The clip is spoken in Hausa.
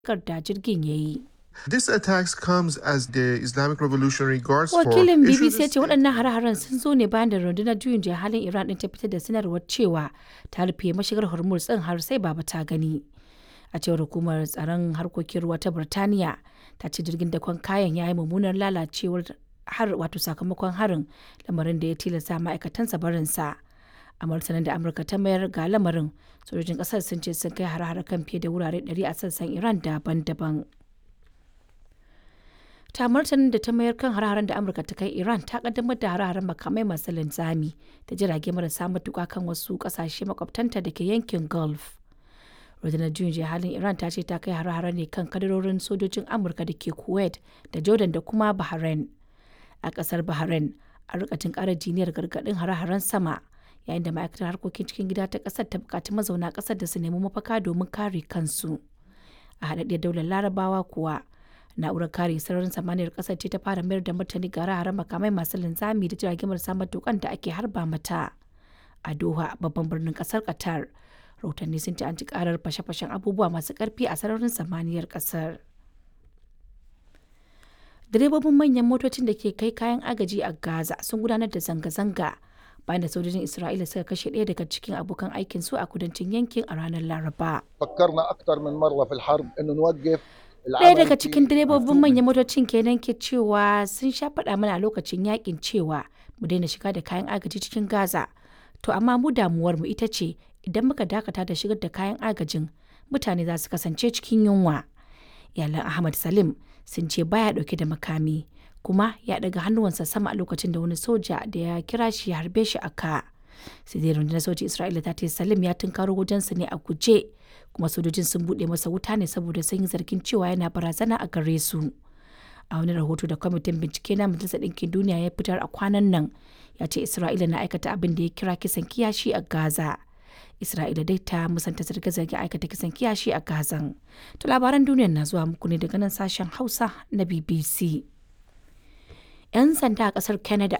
da jirgin ya yi. This attacks comes as the Islamic Revolutionary Guards Corps Wakilin issued BBC a ya ce waɗannan hare-haren sun zo ne bayan da rundunar juyin juya halin Iran ɗin ta fitar da sanarwar cewa ta rufe mashigar Hormuz ɗin har sai baba ta gani. A cewar hukumar tsaron harkokin ruwa ta Birtaniya ta ce jirgin dakon kayan ya yi mummunar lalacewar har wato sakamakon harin lamarin da ya tilasta ma'aikatansa barinsa. A martanin da Amurka ta mayar ga lamarin sojojin ƙasar sun ce sun kai hare-hare kan fiye da wurare 100 a sassan Iran daban-daban. ta martanin da ta mayar kan hare-haren da amurka ta kai iran ta kaddamar da hare-haren makamai masu linzami da jirage marasa matuka kan wasu kasashe makwabtanta da ke yankin gulf rundunar juyin juya halin iran ta ce ta kai hare-hare ne kan kadarorin sojojin amurka da ke kuwait da jordan da kuma bahrain a kasar bahrain a rikatin kara jiniyar gargadin hare-haren sama yayin da ma'aikatar harkokin cikin gida ta kasar ta bukaci mazauna kasar da su nemi mafaka domin kare kansu a haɗaɗɗiyar daular larabawa kuwa na'urar kare sararin samaniyar kasar ce ta fara mayar da martani ga hare makamai masu linzami da jiragen marasa matukan da ake harba mata a doha babban birnin kasar qatar rahotanni sun ce an ci karar fashe-fashen abubuwa masu karfi a sararin samaniyar kasar direbobin manyan motocin da ke kai kayan agaji a gaza sun gudanar da zanga-zanga bayan da sojojin isra'ila suka kashe ɗaya daga cikin abokan aikin su a kudancin yankin a ranar laraba فكرنا اكثر من مره في الحرب انه نوقف Ɗaya daga cikin direbobin manyan motocin kenan ke cewa sun sha faɗa mana a lokacin yakin cewa mu daina shiga da kayan agaji cikin Gaza. To amma mu damuwar mu ita ce idan muka dakata da shigar da kayan agajin mutane za su kasance cikin yunwa. Iyalan Ahmad Salim sun ce baya ɗauke da makami kuma ya ɗaga hannuwansa sama a lokacin da wani soja da ya kira shi ya harbe shi a ka. sai dai rundunar sojin Isra'ila ta ce Salim ya tunkaro wajensu ne a guje kuma sojojin sun buɗe masa wuta ne saboda sun yi zargin cewa yana barazana a gare su. A wani rahoto da kwamitin bincike na Majalisar Ɗinkin Duniya ya fitar a kwanan nan ya ce Isra'ila na aikata abin da ya kira kisan kiyashi a Gaza. Isra'ila dai ta musanta zarge-zarge aikata kisan kiyashi a Gazan. To labaran duniyar na zuwa muku ne daga nan sashen Hausa na BBC. 'yan sanda a kasar canada